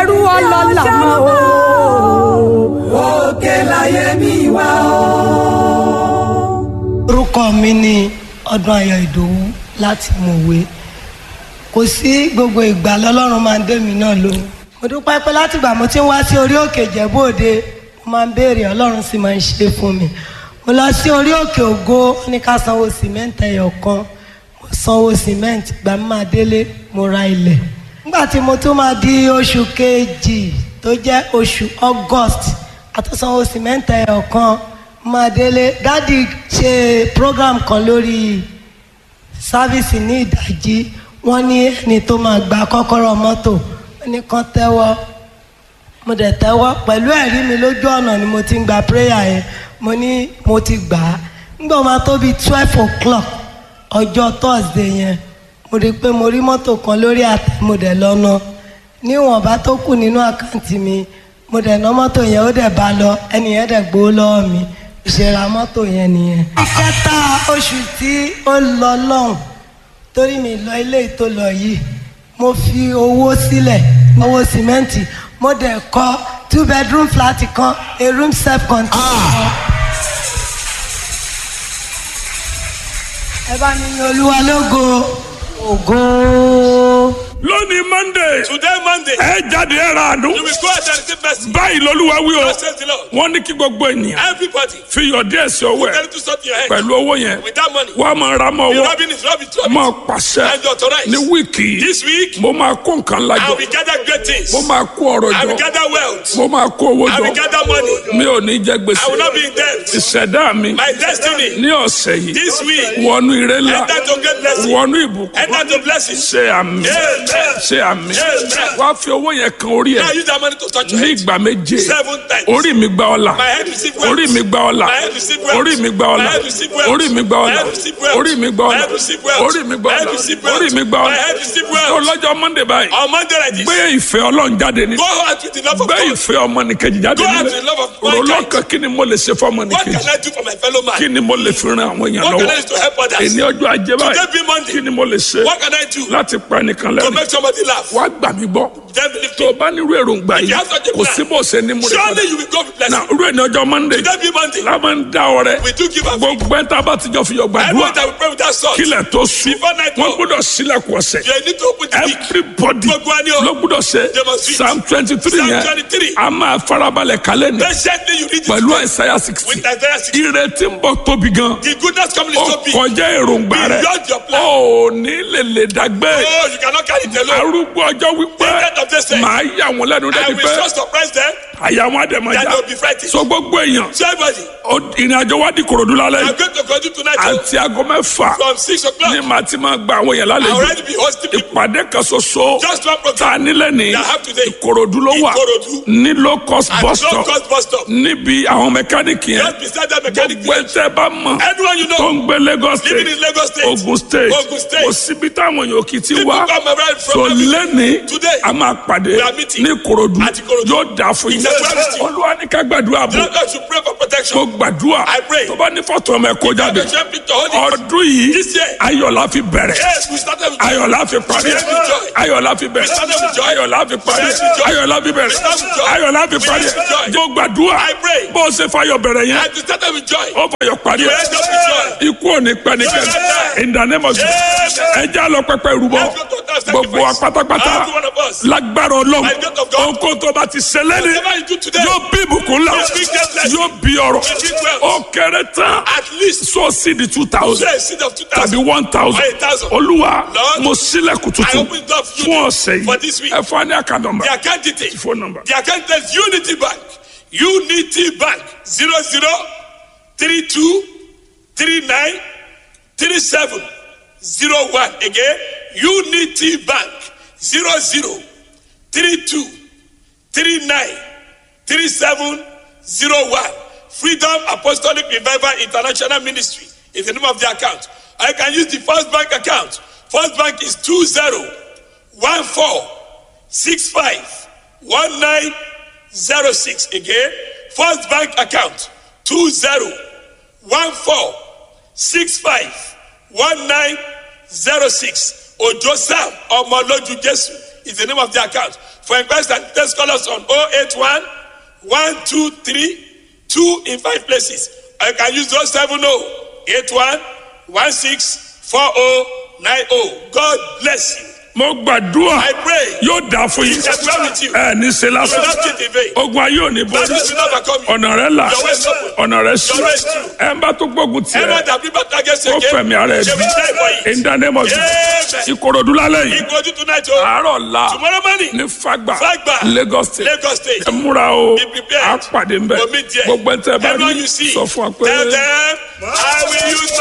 ẹrú ọlọ́lá mọ́ o. òkè láyé mi wá o. orúkọ mi ni ọdún ayọ̀ ìdòwú láti mọ̀wé kò sí gbogbo ìgbà lọ́lọ́run máa ń dé mi náà lóhùn mo dúpẹ́ pé látìgbà mo ti ń wá sí orí òkè ìjẹ́bú-òde mo máa ń béèrè ọlọ́run sì máa ń ṣe fún mi mo lọ sí orí òkè ògo ó ní ká sanwó sìmẹ́ǹtì ẹyọ kan mo sanwó sìmẹ́ǹtì gbà mí máa délé mo ra ilẹ̀ nígbà tí mo tún máa di oṣù kejì tó jẹ́ oṣù august àtúnsanwó sìmẹ́ǹtì ẹyọ kan máa délé dádì ṣe program kan lórí sáfíìsì ní ìdájí wọ́n ní ẹni tó máa gba kọ́kọ́rọ́ mọ́tò wọ́n ní kán tẹ́wọ́ mo dẹ̀ tẹ́wọ́ pẹ̀lú ẹ̀rí mi lójú ọ̀nà ni mo ti ń gba prayer yẹn mo ní mo ti gbà á nígbà wo máa tó bíi twelve o'clock ọjọ́ thursday yẹn mo rí i pé mo rí mọ́tò kan lórí àtẹ mo dẹ̀ lọ́nà níwọ̀nba tó kù nínú àkáǹtì mi mo dẹ̀ ná mọ́tò yẹn ó dẹ̀ bá lọ ẹni yẹn dẹ̀ gbowó lọ́wọ́ mi ìṣẹ̀ra mọ́tò yẹn nìyẹn. kẹta oṣù tí ó lọ lọ́hùn torí mi lọ ilé tó lọ yìí mo fi owó sílẹ̀ owó sìmẹ́ǹtì mo dẹ̀ kọ́ two bedroom flat kan a room self contained kan. ẹ bá mi yin olúwa lógo ògo. lónìí monday Today, Monday, ẹ jáde ẹ ra àánú you will go out and receive mercy. báyìí lolúwa wí o God says the Lord. wọ́n ní kí gbogbo ènìyàn Everybody, fi yọ díẹ̀ sí ọwọ́ tell ẹ̀ you to stop your head. pẹ̀lú owó yẹn With that money, wọ́n á máa ra mọ́ the ọwọ́ rubbing is rubbing to máa it. pàṣẹ And you authorize. ní wíìkì yìí This week, mo máa kó nǹkan I lájọ will gather great things. mo máa kó ọrọ̀ I will jọ gather wealth. mo máa kó owó I will jọ gather money. mi ò ní jẹ I will gbèsè not be in debt. ìṣẹ̀dá mi My destiny, ní ọ̀sẹ̀ yìí this week, wọnú ire ńlá enter to great blessing. wọnú ìbùkún Enter to blessing. ṣe àmì Amen. ṣe àmì Amen. wá fi owó yẹn kan orí Now ẹ use that money to touch your ní head. ìgbà méje Seven times. orí mi gba ọlà My head receive wealth. orí mi gba ọlà My head receive wealth. orí mi gba My ọlà head receive wealth. orí mi gba My ọlà head receive wealth. orí mi gba My ọlà head receive wealth. orí mi gba My head ọlà receive wealth. orí mi gba My ọlà head receive wealth. ọlọ́jọ́ monday báyìí On Monday like this, gbé ìfẹ́ ọlọ́run jáde ní go out with the love of gbé God. ìfẹ́ ọmọnìkejì jáde Go out nílẹ̀ with the love of mankind. rọlọ́kàn kí ni mo lè ṣe fún What ọmọnìkejì can I do for my fellow man? kí ni mo lè fi ran àwọn èèyàn What can lọ́wọ́ I do to help others? èní ọjọ́ ajé Today báyìí be Monday. kí ni mo lè ṣe What can I do láti pa ẹnìkan to lẹ́nu make somebody laugh? wá gbà mí gbọ́ Then believe tó o me. bá nírú èròǹgbà If yìí you have such a kò plan, sí bó ṣe ní múlẹ̀ padà Surely you will go with na blessing. irú ẹni ọjọ́ monday Today be Monday. la máa ń dá ọrẹ We do give a gbogbo ẹ̀ tá a bá ti jọ fi yọ Everyone gbàdúrà that will pray with that salt. kílẹ̀ tó sùn Before night wọ́n fall. gbọ́dọ̀ sílẹ̀kùn ọ̀sẹ̀ You need to open the week. everybody Gbogbo wa ni o. ló gbọ́dọ̀ ṣe They must read. psalm twenty three Psalm yẹn 23. a máa farabalẹ̀ kálẹ̀ ní Patiently you read it pẹ̀lú today àìsàyà sixty with Isaiah 60. ìrètí ń bọ̀ tóbi gan The goodness coming ó is so big. kọjá èròǹgbà rẹ Beyond your plan. ó ní lè lè dàgbé Oh, you cannot carry it alone. arúgbó ọjọ́ wípé The end of this day. màá yà wọ́n lẹ́nu I débi will pé so surprise them àyà wọn àdèmọ̀já that they will be frightened. so gbogbo èèyàn So everybody, ó- ìrìn àjò wa di kòròdú lálẹ́ I'm yìí going to continue tonight oh, àti aago mẹ́fà from 6 ní o'clock. màá ti máa gba àwọn èèyàn I lálejò already be hosting people. ìpàdé kan ṣoṣo Just one tá program. a nílẹ̀ ní That have today. ìkòròdú ló wà Ìkòròdú. ní low cost At bus low stop cost bus stop. níbi àwọn mẹkáníìkì yẹn Just beside that mechanic. gbogbo ẹtẹ bá mọ Anyone you tó know ń gbé Lagos living state in Lagos State. Ogun state Ogun State. kò síbi táwọn èèyàn kì í ti People wá come around from so every- lẹ́ni Today, a máa pàdé we are meeting ní Ìkòròdú at Ìkòròdú. yóò dà fún yín It's a Wednesday. olúwa ní ká gbàdúrà The bò Lord should pray for mo protection. gbàdúrà I pray. tó bá ní fọ́tò ọmọ ẹ̀kọ́ jáde The champion to hold it. ọdún yìí This year. ayọ̀lá fi bẹ̀rẹ̀ Yes, we started with ayọ̀lá fi parí We started with joy. ayọ̀lá fi bẹ̀rẹ̀ We started with joy. ayọ̀lá fi parí We started with joy. ayọ̀lá fi bẹ̀rẹ̀ We started with joy. ayọ̀lá fi We parí started with joy. mo gbàdúrà I pray. bó o ṣe fayọ̀ bẹ̀rẹ̀ yẹn And we started with joy. ó fayọ̀ parí You end up with joy. ikú ò ní pẹ́ ní kẹ́lẹ́ in the name of Jesus Amen. ẹ já lọ pẹpẹ ìrúbọ Let's go to that gbogbo wa sacrifice. pátápátá Every one of us. lágbára ọlọ́run By the grace of God. ohun tó bá ti ṣẹlẹ̀ ní Whatever you do today, yóò bí ìbùkún ńlá Yes, we get blessed. yóò bí ọrọ̀ We get wealth. ó kéré tán at least so sí di two thousand say a seed of tàbí 2,000. one thousand Or a thousand. olúwa Lord, mo sílẹ̀kùn I tuntun open door for you fún ọ̀sẹ̀ for this week. yìí ẹ fún wa ní àkàndọ̀mbà The account details. phone number The account is Unity Bank. Unity Bank. 00 32 39 37 01. Again, Unity Bank. 00 32 39 37 01. Freedom Apostolic Revival International Ministry is the name of the account. I can use the First Bank account. First Bank is 20 14 65 1906. Again, First Bank account 20 14 65 1906. Ojo Sam Omoloju Jesu is the name of the account. For inquiries and test call us on 081 123 2 in 5 places. Or you can use 070 81 16 4090. God bless you. mo gbàdúrà I pray. yóò dà fún yín Yes, well with you. ẹ ní ṣe You will lásán not get in vain. ogun ayé ò ní borí That will not overcome you. ọ̀nà rẹ là Your way is open. ọ̀nà rẹ sí Your way is true. ẹ ń bá tó gbógun Everyone tiẹ̀ that bring back against ó again, fẹ̀mí ara ẹ̀ they bí will die for it. in the name of Jesus Amen. ìkòròdú lálẹ́ yìí Ìgbójú tonight o. àárọ̀ la Tomorrow morning. ní fagba Fagba. Lagos state Lagos State. ẹ múra o Be prepared. a pàdé ń bẹ Go meet there. gbogbo ẹ tẹ bá Everyone rí you see, sọ fún wa pé. tell them, I will use my